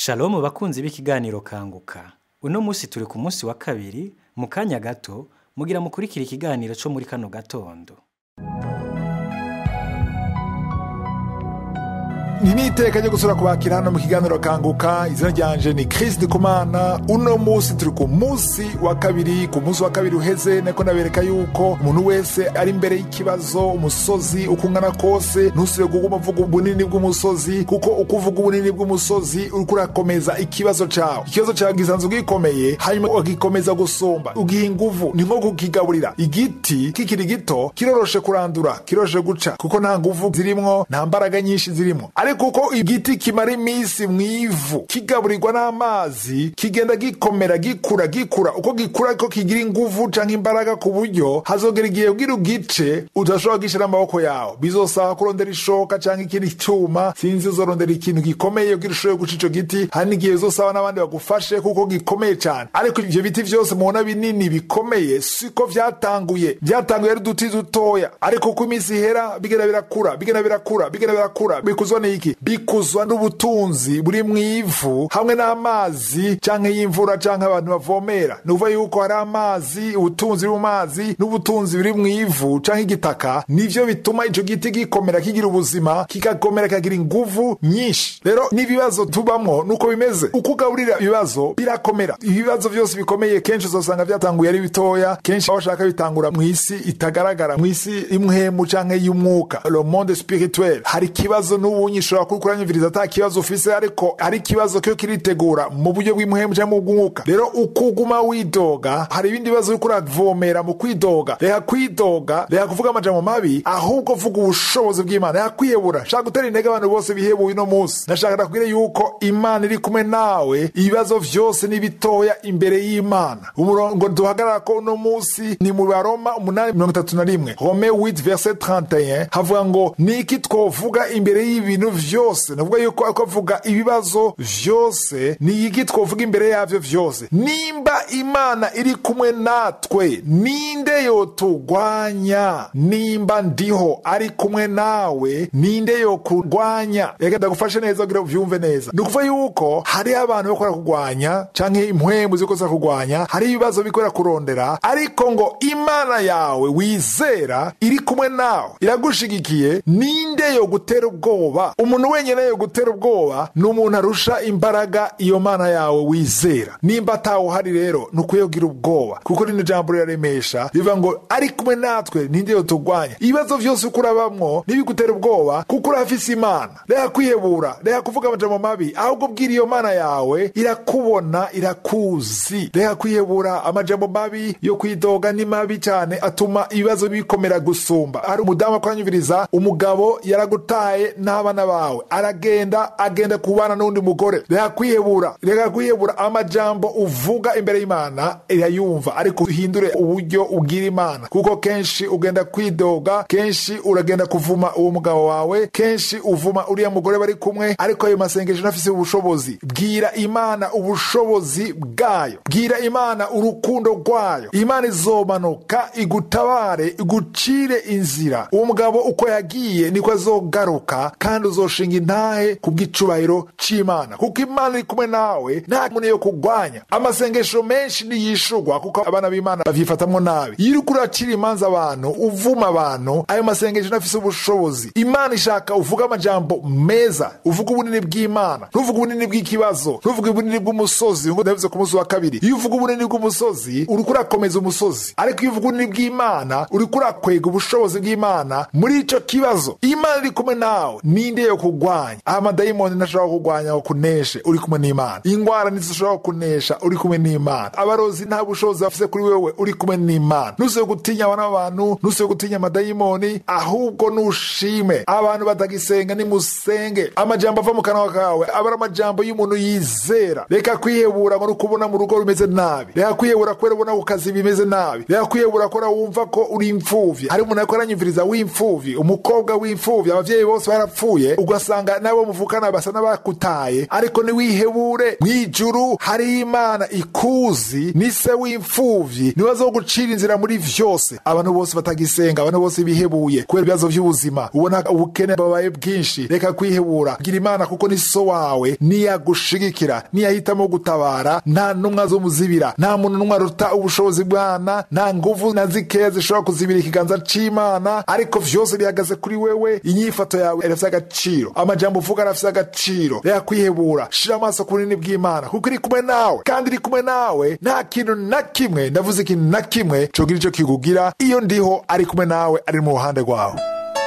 Shalom bakunzi b'ikiganiro kanguka. Uno musi turi ku musi wa kabiri, mu kanya gato, mugira mukurikira ikiganiro co muri kano gatondo. ni n'iteka ryo gusura kubakira hano mu kiganiro kanguka izina ryanje ni Chris Ndikumana uno musi turi ku musi wa kabiri ku musi wa kabiri uheze nako nabereka yuko umuntu wese ari imbere y'ikibazo umusozi uko ungana kose ntusubire kuguma uvuga ubunini bw'umusozi kuko uko uvuga ubunini bw'umusozi uriko urakomeza ikibazo cawe ikibazo cawe gisanzwe gikomeye hanyuma ugikomeza gusumba ugiha inguvu ni nko kukigaburira igiti kikiri gito kiroroshe kurandura kiroroshe guca kuko nta nguvu zirimwo nta mbaraga nyinshi zirimwo ariko uko igiti kimara iminsi mu ivu kigaburirwa n'amazi kigenda gikomera gikura gikura uko gikura ko kigira inguvu canke imbaraga ku buryo hazogera igihe ugira ugice udashobora kugishira amaboko yawe bizosaba kurondera ishoka canke ikindi cyuma sinzi uzorondera ikintu gikomeye ugira ushobore guca ico giti hari n'igihe uzosaba n'abandi bagufashe kuko gikomeye cane ariko ivyo biti vyose mubona binini bikomeye siko vyatanguye vyatanguye ari uduti dutoya ariko uko iminsi ihera bigenda birakura bigenda birakura bigenda birakura bikuzwa n'iki bikuzwa n'ubutunzi buri mu ivu hamwe n'amazi canke y'imvura canke abantu bavomera ni ukuvuga yuko hari amazi ubutunzi buri mu mazi n'ubutunzi buri mu ivu canke igitaka nivyo bituma ico giti gikomera kigira ubuzima kikakomera kikagira inguvu nyinshi rero n'ibibazo tubamwo nuko bimeze uko ugaburira ibibazo birakomera ibibazo vyose bikomeye kenshi uzosanga vyatanguye ari bitoya kenshi aho bashaka bitangura mu isi itagaragara mu isi imwemu canke y'umwuka le monde spirituel hari ikibazo n'ubunyi ushobora kuba kuranyumviriza ata kibazo ufise ariko hari ikibazo kiyo kiritegura mu buryo bw'imuhemu cyangwa mu bw'umwuka rero uko uguma widoga hari ibindi bibazo uriko uravomera mu kwidoga reka kwidoga reka kuvuga amajambo mabi ahubwo vuga ubushobozi bw'imana reka kwiyebura shaka gutera intege abantu bose bihebuye uno munsi ndashaka ndakubwire yuko imana iri kumwe nawe ibibazo vyose ni bitoya imbere y'imana umurongo duhagarara ko uno munsi ni mu baroma umunani mirongo itatu na rimwe rome 8 verset 31 havuga ngo ni iki twovuga imbere y'ibintu vyose navuga yuko ako avuga ibibazo vyose ni iki twovuga imbere yavyo vyose nimba imana iri kumwe natwe ninde yoturwanya nimba ndiho ari kumwe nawe ninde yokurwanya reka ndagufashe neza kugira uvyumve neza ni ukuvuga yuko hariho abantu bakora kurwanya canke impwemu ziko kurwanya hariho ibibazo bikorera kurondera ariko ngo imana yawe wizera iri kumwe nawe iragushigikiye ninde yogutera ubwoba umuntu wenyine yo gutera ubwoba ni umuntu arusha imbaraga iyo mana yawe wizera nimba atawuhari rero ni ukwiye kugira ubwoba kuko rino jambo riraremesha rivuga ngo ari kumwe natwe ninde yoturwanya ibibazo vyose uko urabamwo ntibigutera ubwoba kuko urafise imana reka kwihebura reka kuvuga amajambo mabi ahubwo bwira iyo mana yawe irakubona irakuzi reka kwihebura amajambo mabi yo kwidoga ni mabi cyane atuma ibibazo bikomera gusumba hari umudamu akoranyumviriza umugabo yaragutaye n'abana bawe aragenda agenda kubana n'undi mugore reka kwihebura reka kwihebura amajambo uvuga imbere y'imana irayumva ariko uhindure uburyo ubwira imana kuko kenshi ugenda kwidoga kenshi uragenda kuvuma uwo mugabo wawe kenshi uvuma uriya mugore bari kumwe ariko ayo masengesho ntafise ubushobozi bwira imana ubushobozi bwayo bwira imana urukundo rwayo imana izomanuka igutabare igucire inzira uwo mugabo uko yagiye niko azogaruka kandi uzoshinga intahe ku bw'icubahiro c'imana kuko imana iri kumwe nawe nta muntu yo kugwanya amasengesho menshi niyishurwa kuko abana b'imana bavyifatamwo nabi iyo uriko uracira imanza abantu uvuma abantu ayo masengesho ntafise ubushobozi imana ishaka uvuga amajambo meza uvuga ubunini bw'imana ntuvuge ubunini bw'ikibazo ntuvuge ubunini bw'umusozi ngo ndabivuze ku munsi wa kabiri iyo uvuga ubunini bw'umusozi uriko urakomeza umusozi ariko iyo uvuga ubunini bw'imana uriko urakwega ubushobozi bw'imana muri ico kibazo imana iri kumwe nawe ninde yo kugwanya amadayimoni ntashobora kugwanya ngo kuneshe uri kumwe n'imana ingwara ntizishobora kunesha uri kumwe n'imana abarozi nta bushobozi bafise kuri wewe uri kumwe n'imana ntusibe gutinya abana b'abantu ntusibe gutinya amadayimoni ahubwo nushime abantu batagisenga nimusenge amajambo ava mu kanwa kawe aba ari amajambo y'umuntu yizera reka kwihebura ngo nukubona mu rugo rumeze nabi reka kwihebura kubera ubona ku kazi bimeze nabi reka kwihebura kubera wumva ko uri imfuvyi hari umuntu ariko aranyumviriza w'imfuvyi umukobwa w'imfuvyi abavyeyi bose barapfuye ugasanga nabo muvukana basa n'abakutaye ariko niwihebure mw'ijuru hari imana ikuzi ni se w'imfuvyi niwe azogucira inzira muri vyose abantu bose batagisenga abantu bose bihebuye kubera ibibazo vy'ubuzima ubona ubukene babaye bwinshi reka kwihebura gira imana kuko ni so wawe niyagushigikira niyahitamo gutabara nta numwe azomuzibira nta muntu numwe aruta ubushobozi bwana nta nguvu na zikeya zishobora kuzibira ikiganza c'imana ariko vyose bihagaze kuri wewe inyifato yawe irafise agaciro amajambo uvuga arafise agaciro reka kwihebura shira amaso ku bunini bw'imana kuko iri kumwe nawe kandi iri kumwe nawe nta kintu na kimwe ndavuze ikintu na kimwe cogira ico kikugira iyo ndiho ari kumwe nawe ari mu ruhande rwawe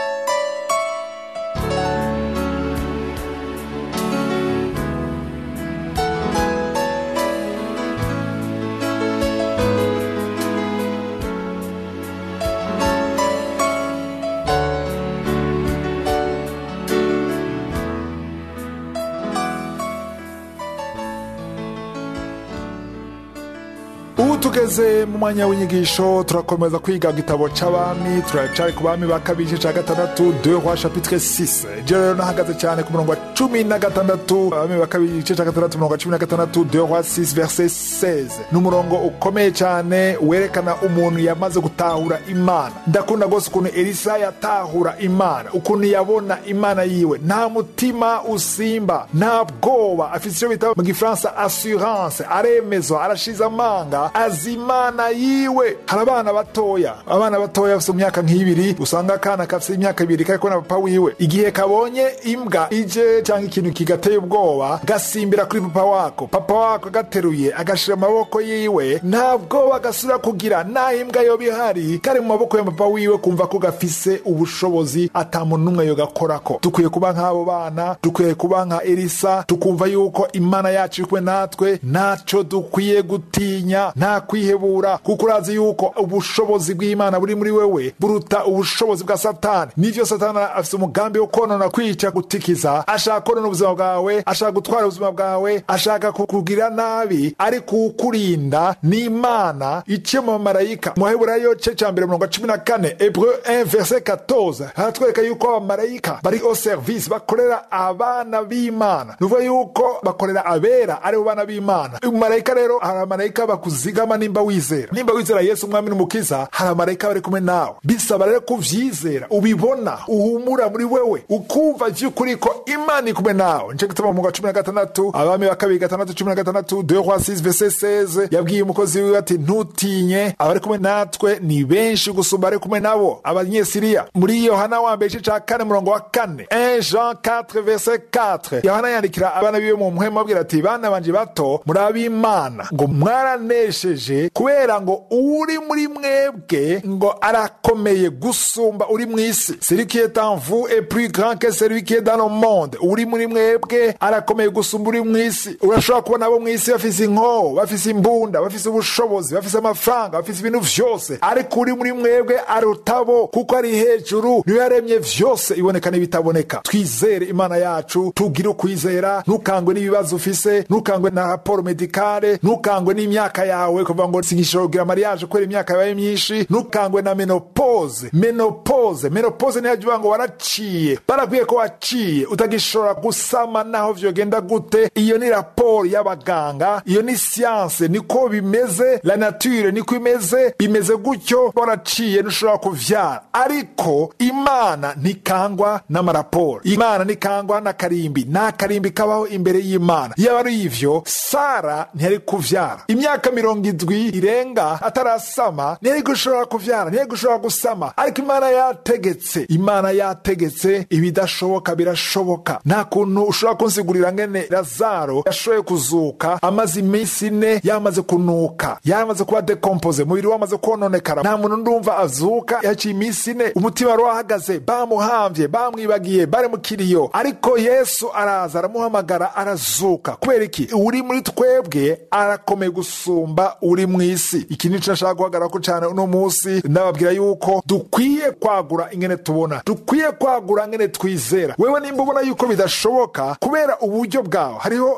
ubu tugeze mu mwanya w'inyigisho turakomeza kwiga gitabo c'abami turacari ku bami ba kabiri igice ca gatandatu de roi chapitre 6 je rero nahagaze cyane ku murongo wa cumi na gatandatu abami ba kabiri igice ca gatandatu umurongo wa cumi na gatandatu de roi 6 verset 16 ni umurongo ukomeye cyane werekana umuntu yamaze gutahura imana ndakunda rwose ukuntu elisa yatahura imana ukuntu yabona imana yiwe nta mutima usimba nta bwoba afite icyo bita mu gifaransa assurance aremezwa arashize amanga azi imana yiwe hari abana batoya abana batoya bafite imyaka nk'ibiri usanga akana gafite imyaka ibiri kari kubona papa wiwe igihe kabonye imbwa ije cyangwa ikintu kigateye ubwoba gasimbira kuri papa wako papa wako agateruye agashira amaboko yiwe nta bwoba gasubira kugira nta imbwa yoba ihari kari mu maboko ya papa wiwe kumva ko gafise ubushobozi ata muntu n'umwe yogakorako dukwiye kuba nk'abo bana dukwiye kuba nka elisa tukumva yuko imana yacu iri kumwe natwe ntaco dukwiye gutinya nta kwihebura kuko urazi yuko ubushobozi bw'imana buri muri wewe buruta ubushobozi bwa satani nivyo satani afise umugambi wo konona kwica gutikiza ashaka konona ubuzima bwawe ashaka gutwara ubuzima bwawe ashaka kukugira nabi ariko ukurinda ni imana iciye mu bamarayika mu baheburayo ce ca mbere mirongo cumi na kane hebreu 1 verset 14 haratwereka yuko abamarayika bari au service bakorera abana b'imana nuvuga yuko bakorera abera aribo bana b'imana umumarayika rero hari abamarayika bakuzigama nimba wizera nimba wizera yesu umwami n'umukiza hari abamarayika bari kumwe nawe bisaba rero kuvyizera ubibona uhumura muri wewe ukumva vy'ukuri ko imana iri kumwe nawe nico gituma mu wa cumi na gatandatu abami ba kabiri gatandatu cumi na gatandatu de roi 6 verset 16 yabwiye umukozi wiwe ati ntutinye abari kumwe natwe ni benshi gusumba ari kumwe nabo abanyesiriya muri yohana wa mbere igice ca kane murongo wa kane 1 jean 4 verset 4 yohana yandikira abana biwe mu muhemu abwira ati bana banje bato muri ab'imana ngo mwaranesheje kubera ngo uri muri mwebwe ngo arakomeye gusumba uri mu isi celui qui est en vous est plus grand que celui qui est dans le monde uri muri mwebwe arakomeye gusumba uri mu isi urashobora kubona abo mu isi bafise inkoho bafise imbunda bafise ubushobozi bafise amafaranga bafise ibintu vyose ariko uri muri mwebwe arutabo kuko ari hejuru niwe yaremye vyose iboneka n'ibitaboneka twizere imana yacu tugire ukwizera ntukangwe n'ibibazo ufise ntukangwe na raporo medikale ntukangwe n'imyaka yawe kuvuga ngo singishobora kugira mariage kubera imyaka yabaye myinshi ntukangwe na menopause menopause menopause niyo uvuga ngo waraciye barakwiye ko waciye utagishobora gusama naho vyogenda gute iyo ni raporo y'abaganga iyo ni siyanse niko bimeze la nature niko imeze bimeze gutyo waraciye ntushobora kuvyara ariko imana ntikangwa n'amaraporo imana ntikangwa n'akarimbi nta karimbi kabaho imbere y'imana iyo ari ivyo sara ntiyari kuvyara imyaka mirongo indwi irenga atarasama ntiyari gushobora kuvyara ntiyari gushobora gusama ariko imana yategetse imana yategetse ibidashoboka birashoboka nta kuntu ushobora kunsigurira ngene lazaro yashoboye kuzuka amaze iminsi ine yamaze kunuka yamaze kuba dekompoze umubiri wamaze kononekara nta muntu ndumva azuka yaciye iminsi ine umutima wari wahagaze bamuhamvye bamwibagiye bari mu kiriyo ariko yesu araza aramuhamagara arazuka kubera iki uri muri twebwe arakomeye gusumba uri mu isi iki nico nashaka guhagararako cane uno munsi ndababwira yuko dukwiye kwagura ingene tubona dukwiye kwagura ngene twizera wewe nimba ubona yuko bidashoboka kubera uburyo bwawe hariho abantu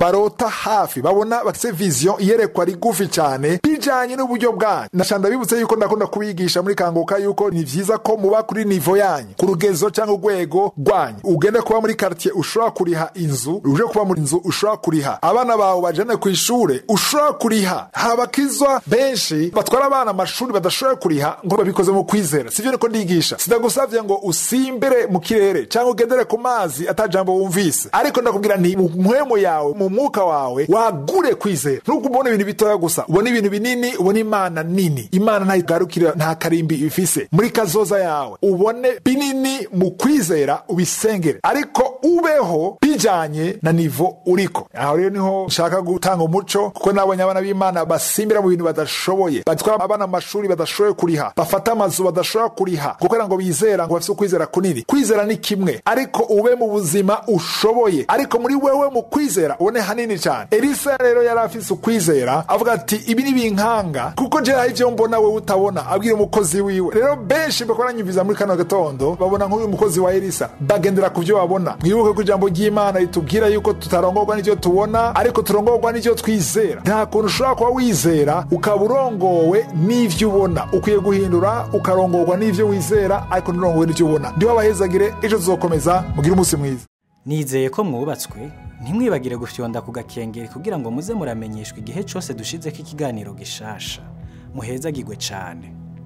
barota hafi babona bafise vision iyerekwa rigufi cyane bijanye n'uburyo bwanyu nashanda bibutse yuko ndakunda kubigisha muri kanguka yuko ni vyiza ko muba kuri nivo yanyu ku rugezo cyangwa urwego rwanyu ugende kuba muri quartier ushobora kuriha inzu uje kuba muri inzu ushobora kuriha abana bawe bajane ku ishure ushobora kuriha habakizwa benshi batwara abana amashuri badashoboye kuriha ngo babikoze mu kwizera sivyo niko ndigisha sidagusavye ngo usimbere mu kirere cyangwa ugendere ku mazi atajambo wumvise ariko ndakubwira nti mu mpwemu yawe mu mwuka wawe wagure kwizera nubwo ubona ibintu bitoya gusa ubona ibintu binini ubona imana nini imana ntayigarukira nta karimbi ifise muri kazoza yawe ubone binini mu kwizera ubisengere ariko ubeho bijanye na nivo uriko aho rero niho nshaka gutanga umuco kuko nabonye abana b'imana basimbira mu bintu badashoboye batwara abana amashuri badashoboye kuriha bafata amazu badashobora kuriha kugira ngo bizera ngo bafise ukwizera kunini kwizera ni kimwe ariko ube mu buzima ushoboye ariko muri wewe mu kwizera ubone hanini cyane elisa rero yari afise ukwizera avuga ati ibi ni binkanga kuko je hari ivyo mbona wewe utabona abwira umukozi wiwe rero benshi bakoranyumviza muri kano gatondo babona nk'uyu mukozi wa elisa bagendera ku vyo babona mwibuke ko ijambo ry'imana ritubwira yuko tutarongorwa n'ivyo tubona ariko turongorwa n'ivyo twizera nta kuntu ushobora kuba wizera ukaba urongowe n'ivyo ubona ukwiye guhindura ukarongorwa n'ivyo wizera ariko nturongowe n'ivyo ubona ndiho abahezagire ejo tuzokomeza mugire umunsi mwiza nizeye ko mwubatswe ntimwibagire gufyonda ku gakengeri kugira ngo muze muramenyeshwa igihe cyose dushizeko ikiganiro gishasha muhezagirwe cyane